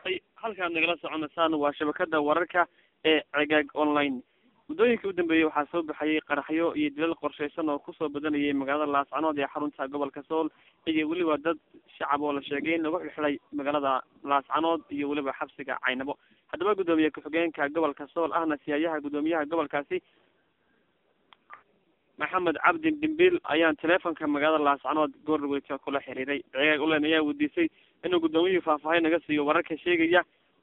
halkaad nagala soconaysaan waa shabakada wararka ee cegaag online muddooyinkii u dambeeyey waxaa soo baxayay qaraxyo iyo dilal qorsheysan oo kusoo badanayay magaalada laascanood ee xarunta gobolka sool iyo weliba dad shacab oo la sheegay in lagu xirxiday magaalada laascanood iyo weliba xabsiga caynabo haddaba guddoomiye ku-xigeenka gobolka sool ahna siyaayaha guddoomiyaha gobolkaasi maxamed cabdi dhimbil ayaan teleefonka magaalada laascanood goorweyta kula xiriiray cegaag ulen ayaa weydiisay inuu guddoomiyihii faahfaahin naga siiyo wararka sheegaya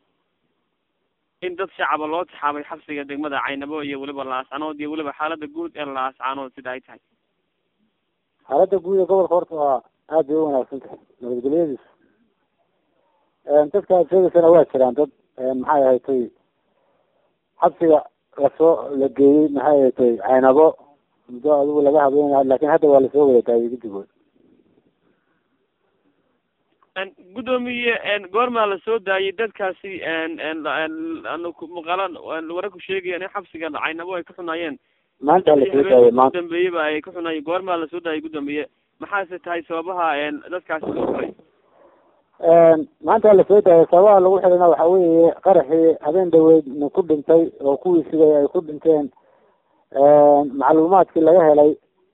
in dad shacaba loo taxaabay xabsiga degmada caynabo iyo weliba laascanood iyo weliba xaalada guud ee laascanood sida ay tahay xaaladda guud ee gobolka horta waa aad bay u wanaagsan tahay nabadgelyadiisa dadka aad sheegaysana waa jiraan dad maxay ahatay xabsiga lasoo la geeyey maxay ahatay caynabo muddo adigu laga habeenayo laakin hadda waa lasoo wada daayay guddigood guddoomiye goormaa lasoo daayay dadkaasi muuqaala wararku sheegayaan in xabsiga caynabo ay ka xunaayeen maanta lasoo daayay maanta dambeeyaba ay ka xunaayeen goormaa lasoo daayay guddoomiye maxaase tahay sababaha dadkaasi loo xiray maanta lasoo daayay sababaha lagu xirina waxa weeye qaraxii habeen dhaweyd nin ku dhintay oo kuwii sigay ay ku dhinteen macluumaadkii laga helay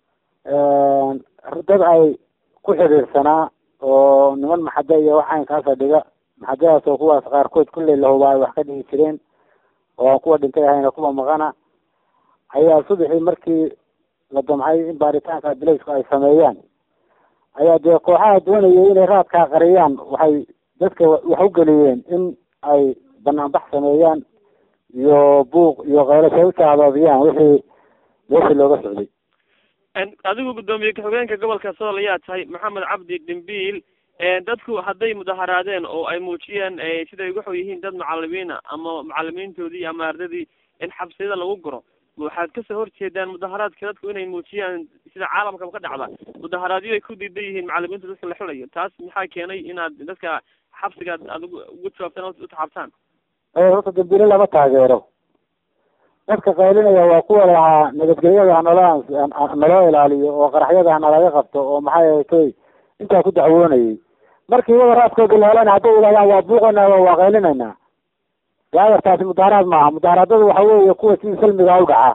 dad ay ku xiriirsanaa oo niman maxade iyo waxaan kaasa dhiga maxadadaas oo kuwaas qaarkood kulley lahuba ay wax ka dhigi jireen oo aan kuwa dhintay ahayna kuwa maqana ayaa subaxii markii la damcay in baaritaanka bilaysku ay sameeyaan ayaa dee kooxaha doonayay inay raadkaa qariyaan waxay dadka wax u geliyeen in ay banaanbax sameeyaan iyo buuq iyo keylasha u saabaabiyaan wixii meeshii looga socday adigu guddoomiye ku-xigeenka gobolka sool ayaa tahay maxamed cabdi dhimbiil dadku hadday mudaharaadeen oo ay muujiyeen siday waxu yihiin dad macalimiina ama macalimiintoodii ama ardadii in xabsiyada lagu guro waxaad kasoo horjeedaan mudaharaadka dadku inay muujiyaan sida caalamkaba ka dhacda mudaharaadyo ay ku diidan yihiin macalimiinta dadka la xulayo taas maxaa keenay inaad dadka xabsiga aad ugu jawaabtaan o utaxabtaan horta dambiile lama taageero dadka qaylinaya waa kuwa lahaa nabadgelyada hanala naloo ilaaliyo oo qaraxyada hanalaga qabto oo maxay ahatay intaa ku dacwoonayay markii wada raadkooda la helana hadday yidhahdaan waa buuqaynaa waa qaylinaynaa daawartaasi mudaharaad maaha mudaharaadadu waxa weeye kuwa sidii salmiga u dhaca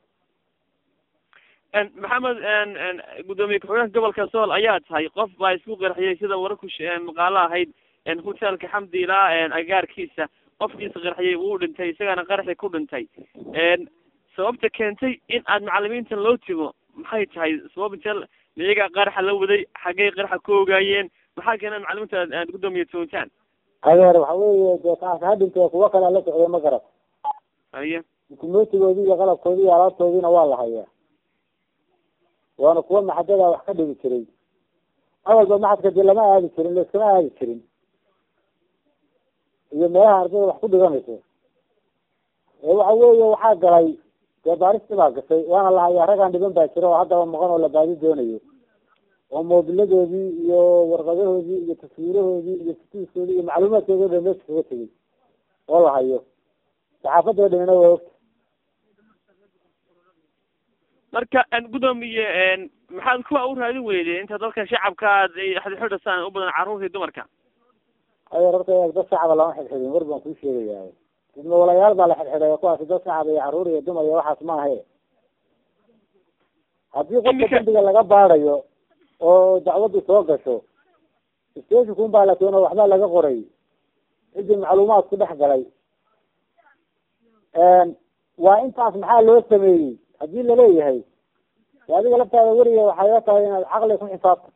maxamed guddoomiye ku-xigeenka gobolka sool ayaa tahay qof baa isku qarxiyay sida wararku maqaalo ahayd hotelka xamdila agaarkiisa qofkiisa qarxiyay wuu dhintay isagana qaraxi ku dhintay sababta keentay in aad macalimiintan loo timo maxay tahay sabab intee miyaga qaraxa la waday xaggay qaraxa ku ogaayeen maxaa keena macalimiinta aad guddoomiye toontaan adeer waxa weeye dee kaas ha dhintee kuwo kalea la socday ma garad haye dukumentigoodii iyo qalabkoodii iyo alaabtoodiina waa la hayaa waana kuwa maxadada wax ka dhigi jiray awalba maxadka dee lama aadi jirin laiskama aadi jirin iyo meelaha ardayda wax ku dhiganayso waxa weeye waxaa galay dee baaristii baa gashay waana la hayaa raggaan dhiban baa jira oo haddaba maqan oo la baadi doonayo oo moobiladoodii iyo warqadahoodii iyo taswiirahoodii iyo fitiiskoodii iyo macluumaadkoodi o dhan meesha kaga tegay oo la hayo saxaafadoo dhanina waa ogta marka guddoomiye maxaad kuwa u raadin weyde inta dadka shacabka aad xidxidhasaan u badan carruurtii dumarka adeer horta dad shacaba lama xidxidin war baan kuu sheegayaa idma walayaal baa la xidxiday kuwaasi dad shacab iyo carruur iyo dumar iyo waxaas maahe haddii qofka dambiga laga baadayo oo dacwaddu soo gasho stashikun baa la keeno waxbaa laga qoray ciddii macluumaad ku dhex galay waa intaas maxaa loo sameeyey haddii laleeyahay adiga laftaada weriga waxay la tahay inaad caqli ku xisaabta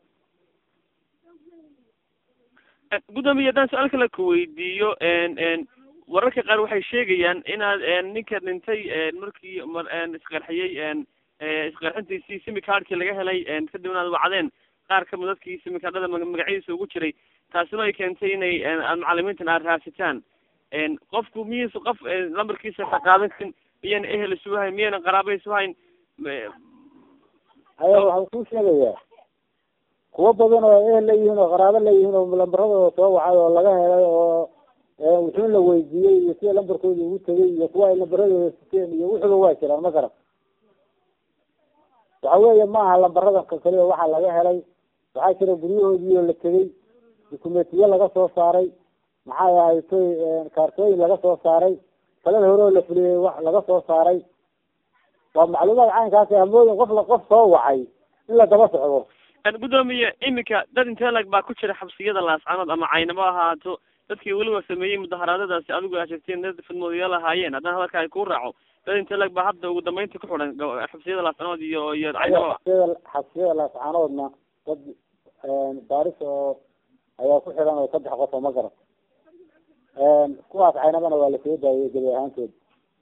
guddoomiye haddaan su-aal kale ku weydiiyo wararka qaar waxay sheegayaan inaad ninka dhintay markii isqarxiyey isqarxintiisii simicardkii laga helay kadibna aad wacdeen qaar kamid dadkii simicardhada magacyadiisa ugu jiray taasina ay keentay inay aad macalimiintan aad raadsitaan qofku miyaysa qof lambarkiisa ka qaadan karin miyayna ehel isu hayn miyayna qaraaba isu hayn aya waxaan kuu sheegayaa kuwo badan oo ehel leeyihiin oo qaraabo leeyihiin oo lambaradooda soo wacay oo laga helay oo wuxuu la weydiiyey iyo sida lambarkooda ugu tegay iyo kuwa ay lambaradooda siteen iyo wuxuba waa jiraan ma garan waxa weeye ma aha lambaradan ka kaliya waxaa laga helay waxaa jira guryahoodii oo la tegay dukumentiyo laga soo saaray maxay ahatay kaartooyin laga soo saaray talada hore oo la fuliyey wax laga soo saaray waa macluumaad caynkaasi hamooyin qof la qof soo wacay in la daba socdo gudoomiye iminka dad intee lag baa ku jira xabsiyada laascanood ama caynabo ahaato dadkii weliba sameeyey mudaharaadadaasi adigu aa sheegteen dad fidmoodayaal ahaayeen haddana hadalka ay kuu raaco dad intee lag baa hadda ugu dambeynta ku xidhan xabsiyada laascanood iyo iyo caynabo xabsiyada xabsiyada laascanoodna dad baaris oo ayaa ku xidhan oo saddex qof oo ma garan kuwaas caynabana waa lasoo daayey gebi ahaantood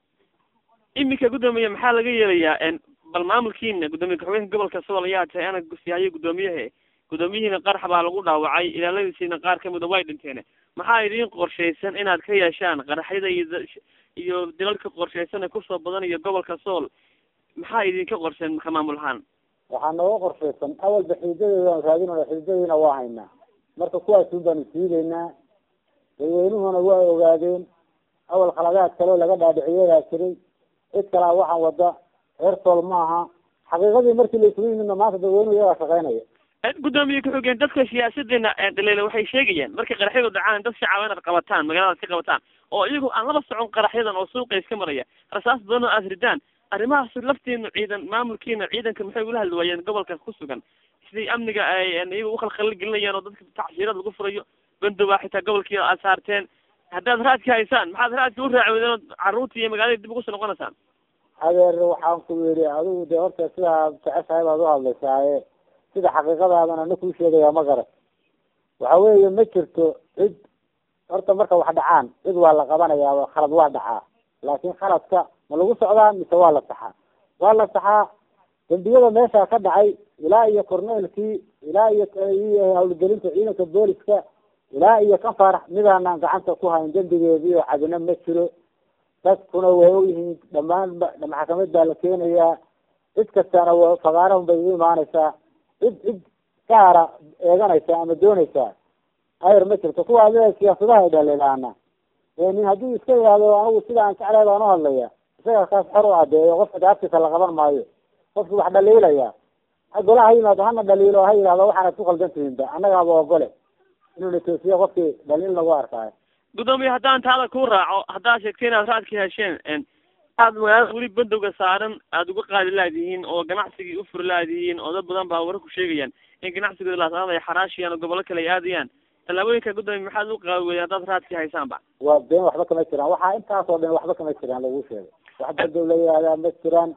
iminka gudoomiye maxaa laga yeelayaa bal maamulkiina gudoomiye ku-xigeenka gobolka sool ayaa tahay ana gusyahaye guddoomiyahe guddoomiyihiina qarax baa lagu dhaawacay ilaaladiisiina qaar kamida way dhinteen maxaa idiin qorshaysan inaad ka yeeshaan qaraxyada iyo iyo dilalka qorshaysan ee kusoo badanayo gobolka sool maxaa idinka qorsheen ka maamul ahaan waxaa nooga qorshaysan awalba xididadeeda aan raadinayna xididadiina waa haynaa marka kuwaasun baanu siideynaa dadweynuhuna waa ogaadeen awal khaladaad kaleo laga dhaadhiciyeyaa jiray cid kalaa waxaan wada reer sool maaha xaqiiqadii markii la isugu yimidna maanta dadweynuhu iyagaa shaqeynaya gudoomiye ku-xigeen dadka siyaasadeena dhaliila waxay sheegayaan markay qaraxyadu dhacaan dad shacaba inaad qabataan magaaladaad ka qabataan oo iyagu aan laba socon qaraxyadan oo suuqa iska maraya rasaas badan oo aad ridaan arrimahaas lafteenu ciidan maamulkiina ciidanka maxay ula hadli waayeen gobolkaas ku sugan siday amniga ay iyaga ukhalkhali gelinayaan oo dadka tacshiirad lagu furayo bandowaa xitaa gobolkii aad saarteen haddaad raadka haysaan maxaad raadka u raaci wadeen oo carruurta iyo magaalada dib ugu soo noqonaysaan adeer waxaan ku yidhi adigu de horta sidaa jeceshahay baad uhadlaysaaye sida xaqiiqadaadana na kuu sheegaya ma garan waxa weeye ma jirto cid horta marka wax dhacaan cid waa la qabanayaa khalad waa dhacaa laakin khaladka ma lagu socdaa mise waa la saxaa waa la saxaa dembiyada meesha ka dhacay ilaa iyo corneelkii ilaa iyo iyo hawlgelinta ciidanka booliska ilaa iyo kan faarax midaanaan gacanta ku hayn dembigeedii oo cadina ma jiro dadkuna way ogyihiin dhamaan maxkamad baa la keenayaa cid kastana w fagaarahun bay u imaanaysaa cid cid gaara eeganaysa ama doonaysaa ayar ma jirto kuwa adiga siyaasadaha ay dhalilaana nin haddii iska yihahdo anigu sida aan jeclahay baan uhadlaya isaga kaas xor u adeeyo qofka daaftiisa la qaban maayo qofki wax dhaliilaya ha gola ha yimaado hana dhaliilo ha yidhahdo waxaanad ku qaldan tihinba annagaaba ogole inuu na toosiyo qofkii dhaliil lagu arkaayo gudoomiye haddaan taada ku raaco haddaad sheegtay inaad raadka hesheen aad magaalada weli bandowga saaran aada uga qaadi laadihiin oo ganacsigii u furi laadihiin oo dad badan baa warar ku sheegayaan in ganacsigooda laasanaad ay xaraashiyaan oo gobollo kale ay aadayaan tallaabooyinka gudoomiye maxaad u qaadi weyday haddaad raadkii haysaanba waa been waxba kama jiraan waxaa intaasoo dhan waxba kama jiraan lagu sheegay wax bandow la yihahdaa ma jiraan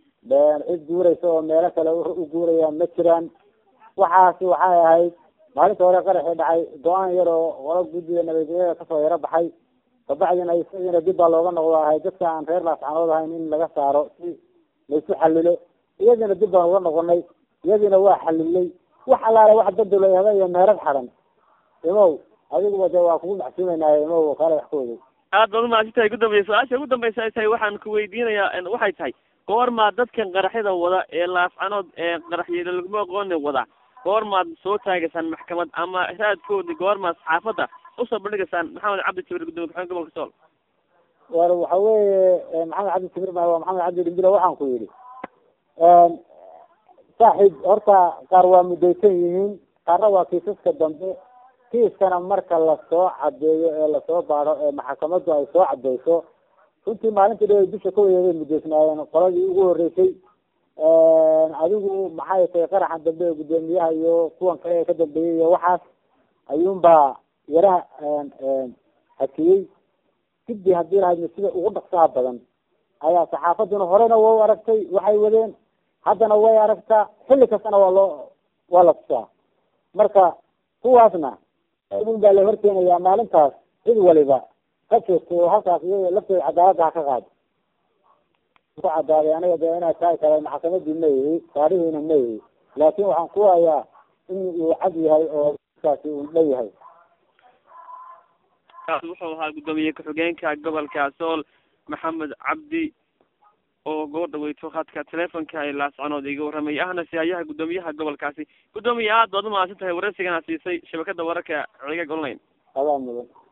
cid guuraysa oo meelo kale u guurayaan ma jiraan waxaasi waxay ahayd maalinta hore qaraxii dhacay go-aan yar oo qola guddiga nabadgelyada kasoo yaro baxay kabacdina isagiina dib baa looga noqdo ahay dadka aan reer laascanood ahayn in laga saaro si laysu xalilo iyadiina dib baan uga noqonay iyadiina waa xalilay wax allaale wax bandow la yihahda iyo meerad xadan imow adiguba de waa kugu macsuumeynaayo imow kaale wax ka waday aad baad umahadsan tahay gudoomiye su-aasha ugu dambaysa ay tahay waxaan ku weydiinayaa waxay tahay goormaa dadkan qaraxyada wada ee laascanood ee qaraxyada laguma aqooni wada goormaad soo taagaysaan maxkamad ama raadkoodi goormaad saxaafadda usoo bandhigaysaan maxamed cabdi jibir gudoomiye ku-xigeenka gobolka sool war waxa weeye maxamed cabdi jibir ma waa maxamed cabdi dhimbilo waxaan ku yidhi saaxiib horta qaar waa mudaysan yihiin qaarna waa kiisaska dambe kiiskana marka lasoo cadeeyo ee lasoo baado ee maxkamaddu ay soo cadeyso runtii maalintii dha bisha ka wayeeday mudaysnaayeen qoladii ugu horeysay adigu maxay tahay qaraxan dambe ee guddoomiyaha iyo kuwan kale ee ka dambeeyey iyo waxaas ayuunbaa yaraha hakiyey sidii haddii lahaydna sida ugu dhaqsaha badan ayaa saxaafaduna horena waa u aragtay waxay wadeen haddana way aragtaa xilli kastana waa loo waa la tusaa marka kuwaasna un baa la horkeenayaa maalintaas cid waliba ka joogto oo halkaas iyaga laftooda cadaaladda ha ka qaado ku cadaaday aniga de inaad tahay kale maxkamadii ma yihi saarihiina ma yihi laakin waxaan ku hayaa in uu cad yahay oo kaasi uu dhan yahay wuxuu ahaa guddoomiye ku-xigeenka gobolka sool maxamed cabdi oo gabadha weyto khadka telefonka ay laascanood iga warramay ahna sihayaha guddoomiyaha gobolkaasi guddoomiye aad baad umahadsan tahay waraysigana siisay shabakada wararka cigag online adaa mudan